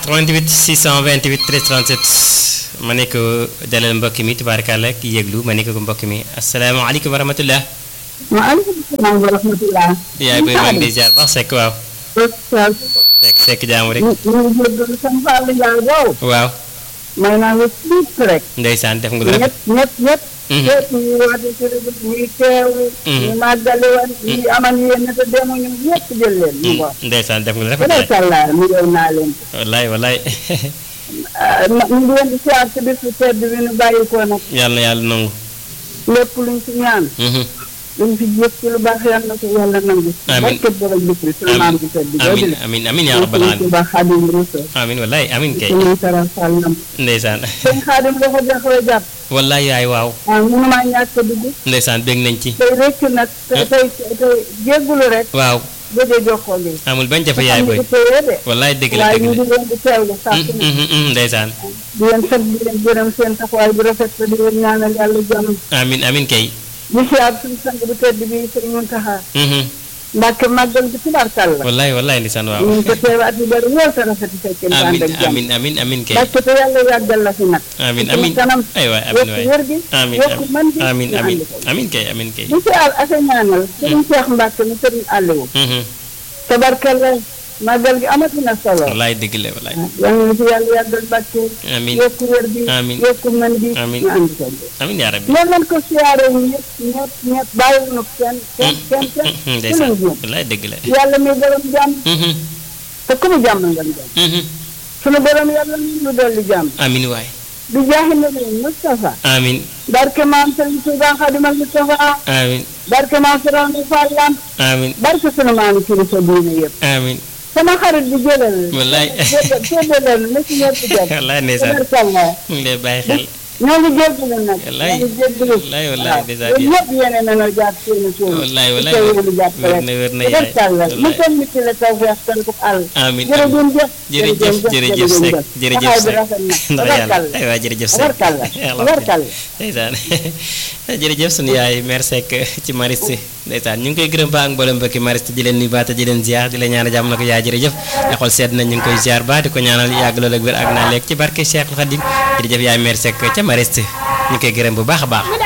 88 628 13 37 ma ne ko dalal mbokk mi tubaarkàlla ki yëglu ma ne ko mbokk mi asalaamaaleykum wa rahmatullah. maaleykum salaam wa rahmatullah. yaay booy maa ngi lay ziar baax sekk waaw. sekk sekk jaamu rek. ñu ngi jégalu sama Fall Ndiaye boobu. waaw. may naa la tuut rek. ndeysaan def nga lu rafet. ñëpp ñëpp ñëpp. ñëpp ñu woote ci rajo bi ñuy teewu. ñu màggale woon ñu amal yéen te demuñu ñëpp jël leen. mu ngoog. ndeysaan def nga lu rafet. macha allah mu yow naa leen. wallaay wallaay. ñu ngi leen di siyaar ci bisu tedd bi nu bàyyi ko nag. yàlla na yàlla nangu. lépp luñ ci ñaan. luñ fi jëf ci lu baax yàlla na ko yàlla nangu. amiin barke borom bisri sunu maam bi tedd bi. amiin amiin amiin yaa rabbal aalamiin. aalamiin. Xaadim Rasul. amiin wallaay amiin kay. suñuy saral Fall nam. ndeysaan. sëñ Xaadim dafa jaxoo jàpp. wallaay yaay waaw. ah mënumaa ñàkk a dugg. ndeysaan bég nañ ci. tey rëcc nag. tey tey tey jéggulu rek. waaw gëj a jokkoo gi. amul bañ jafe yaay booy. xam nga tey de. wallaay dëgg la waaye dëgg ñu la. ngi leen di teewlu saa su ne. Mm, mm, mm, ndeysaan. di leen sant di leen gërëm seen taxawaay bu rafet te di leen ñaanal yàlla jàmm. amiin amiin kay. di siyaar suñu sang bu tedd bi sëñ Muntaxa. Mhm. Mbàkke màggal bi tubaarkàlla. wallaay wallaay ndeysaan waaw. ñu ngi ko teew at yu bëri lool te rafet fekkee ñu ànd amiin ak jàmm. amiin amiin amiin kay. Mbàkke te yàlla yàggal la fi nag. amiin ci amiin kanam ay waay amiin yokk waay wér gi. amiin yokk mën gi. amiin ñu amiin ànd ko. amiin kay amiin kay. di siyaar ak a ñaanal. sëriñ Cheikh Mbàkke mu sëriñ Aliou. Mhm. tabarkalla màggal gi amati na solo. wallaay dëgg la wallaay. yal na fi yàlla yàggal Mbàkke. amiin yokk wér gi. Amiin. yokk mën gi. Amiin. ñu ànd ko. amiin yaa rabbi. loolu lañ ko siyaaree ñëpp ñëpp ñëpp bàyyiwuñu kenn kenn kenn kenn. ku leen ndeysaan jéem. wallaay dëgg la. yàlla mi borom jàmm Mhm. te ku mu jàmm nga jàmm. Mhm. sunu borom yàlla mi ñu dolli jàmm. amiin waay. di jaaxi na leen Moustapha. amiin barke maam Sëriñ Tuubaa Xaadimal Mustafa. amiin barke maam Sëriñ Fall Lamp. amiin barke sunu maam kilifa diine yëpp. amiin sama xarit bi jëlal. wallaay. jëlal na ci ñëpp jot. wallaay ndeysaan tabarkalla. mu ngi lay bàyyi xel. ñoo ngi jéggalu nag. Wallaay. ñoo ngi jéggalu. Wallaay, wallaay, waaw. ndeysaan yéen ñëpp yéene nañoo jàpp seen suuf. wallaay wallaay te yéen a jàpp wér rek. na wér na yaay tabarkalla. mu wallaay. toll ci la tawfeex tan ko àll. amiin amiin jërëjëf jërëjëf jërëjëf Seck jërëjëf taxaw bi Seck rafet na ndax yàlla tabarkalla. ay waa jërëjëf Seck tabarkalla tabarkalla. ndeysaan jërëjëf sunu yaay mère Seck ci Mariste ndeysaan ñu ngi koy gërëm ba ak mboolem mbokki Mariste di leen nuyu baata di leen ziar di leen ñaanal jàmm na ko yaay jërëjëf nga xool seet nañ ñu ngi koy ziar ba di ko ñaanal yàgg loolu ak wér ak naa lekk ci barke Cheikh Khadim jërëjëf yaay mère Seck ca Mariste ñu ngi koy gërëm bu baax a baax